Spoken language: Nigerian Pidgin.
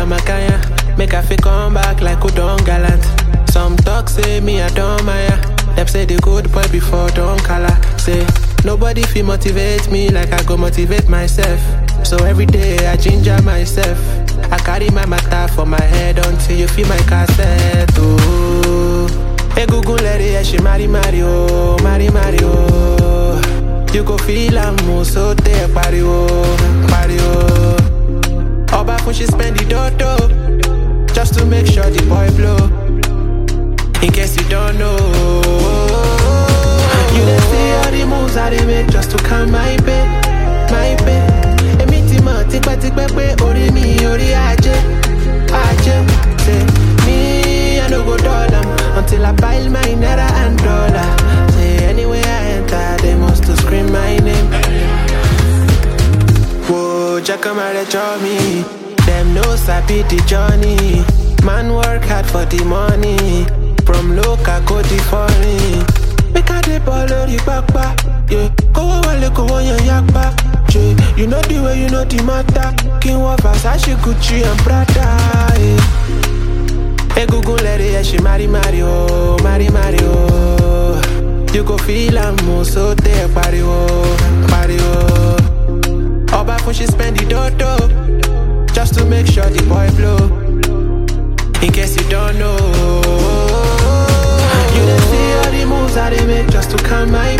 Makaya. Make I fit come back like Udon Gallant. Some talk say me I don't Maya. Them say the good boy before don't color. Say nobody feel motivate me like I go motivate myself. So every day I ginger myself. I carry my matter for my head until you feel my cassette. Oh, egungun lẹ́rìí ẹ̀ ṣe mari mari o, mari mari o. You go feel am mo so tẹ pariwo, pariwo. Ọba fún she spend the dodo just to make sure the boy blow. In case you don't know, you dey see all the moves I dey make just to calm my pain, my pain. Èmi ti mọ̀ tipẹ́tipẹ́ pé orí mi orí ajé, ajé. Say me I no go dull am until I pile my naira and dollar. Say anywhere I enter they must to scream my name. Whoa, Jacka draw me. Them no sabi the journey. Man work hard for the money. From local go the foreign. Make a dey ball on the papa. Yeah, kowo wale kowo yan yakpa. Yeah, you know the way you know the matter. King wa Versace, Gucci and Prada. Yeah. Egungun lẹ́rìí ẹ̀ ṣe mari mari o, mari mari o. You go feel am mo so tẹ pariwo, pariwo. Ọba fún she spend the dodo just to make sure the boy blow. In case you don't know, you dey see all the moves I dey make just to calm my